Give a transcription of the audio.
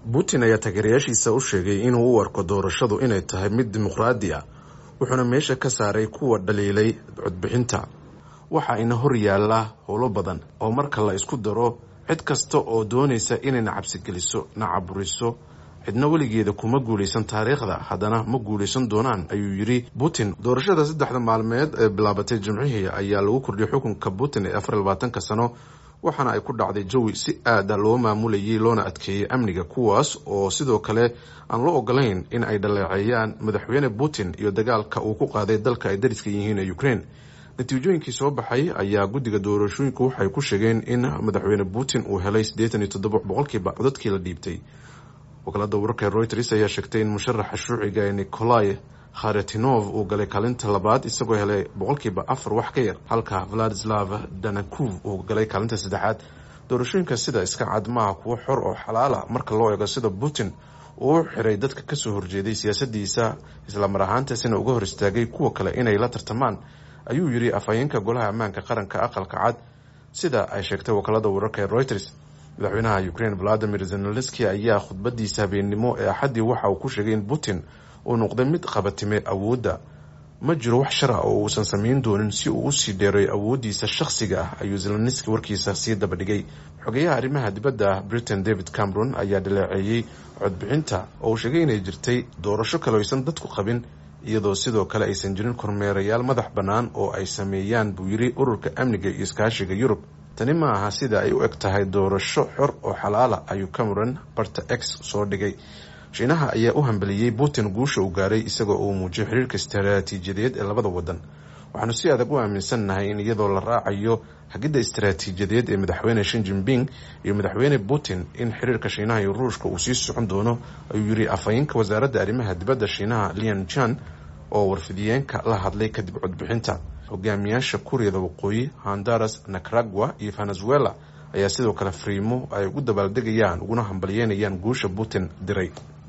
putin ayaa taageerayaashiisa u sheegay inuu u arko doorashadu inay tahay mid dimuqraadi ah wuxuuna meesha ka saaray kuwa dhaliilay codbixinta waxa ina hor yaalla howlo badan oo marka la isku daro cid kasta oo doonaysa inay na cabsigeliso na caburiso cidna weligeeda kuma guulaysan taariikhda haddana ma guulaysan doonaan ayuu yidhi putin doorashada saddexda maalmeed ee bilaabatay jimcihii ayaa lagu kordhiyay xukunka putin ee afar iyo labaatanka sano waxaana ay ku dhacday jawi si aada loo maamulayay loona adkeeyey amniga kuwaas oo sidoo kale aan loo ogolayn in ay dhaleeceeyaan madaxweyne putin iyo dagaalka uu ku qaaday dalka ay dariska yihiin ee ukraine natiijooyinkii soo baxay ayaa guddiga doorashooyinku waxay ku sheegeen in madaxweyne putin uu helay siddeetan iyo toddoba boqolkiiba codadkii la dhiibtay wakaalada wararka reuters ayaa sheegtay in musharaxa shuuciga ee nikolai kharetinov uu galay kaalinta labaad isagoo helay boqolkiiba afar wax ka yar halka vladislav danakuv uu galay kaalinta saddexaad doorashooyinka sida iska cad maaha kuwo xor oo xalaala marka loo eego sida putin uu u xiray dadka kasoo horjeeday siyaasadiisa islamar ahaantaasina uga hor istaagay kuwa kale inay la tartamaan ayuu yidhi afhayeenka golaha ammaanka qaranka aqalka cad sida ay sheegtay wakaalada wararka ee reuters madaxweynaha ukraine valadimir zenelenski ayaa khudbadiisa habeennimo ee axaddii waxa uu ku sheegay in putin uu noqday mid qabatime awoodda ma jiro wax shar ah oo uusan samayn doonin si uu usii dheeray awooddiisa shakhsiga ah ayuu zelenski warkiisa sii dabadhigay xogeyaha arrimaha dibadda britain david cameron ayaa dhaleeceeyey codbixinta oo uu sheegay inay jirtay doorasho kale aysan dadku qabin iyadoo sidoo kale aysan jirin kormeerayaal madax bannaan oo ay sameeyaan buu yidhi ururka amniga iyo iskaashiga yurub tani ma aha sida ay u eg tahay doorasho xor oo xalaala ayuu cameron barta x soo dhigay shiinaha ayaa u hambeliyey putin guusha uu gaaray isagoo uu muujiyay xiriirka istaraatiijiyadeed ee labada wadan waxaanu si adag u aaminsannahay in iyadoo la raacayo hagidda istaraatiijiyadeed ee madaxweyne shin jinping iyo madaxweyne putin in xiriirka shiinaha iyo ruushka uu sii socon doono ayuu yidhi afhayeenka wasaaradda arrimaha dibadda shiinaha lian jan oo warfidiyeenka la hadlay kadib codbixinta hogaamiyaasha kuuriyada waqooyi honduras nicaragua iyo venezuela ayaa sidoo kale fariimo ay ugu dabaaldegayaan uguna hambalyeynayaan guusha putin diray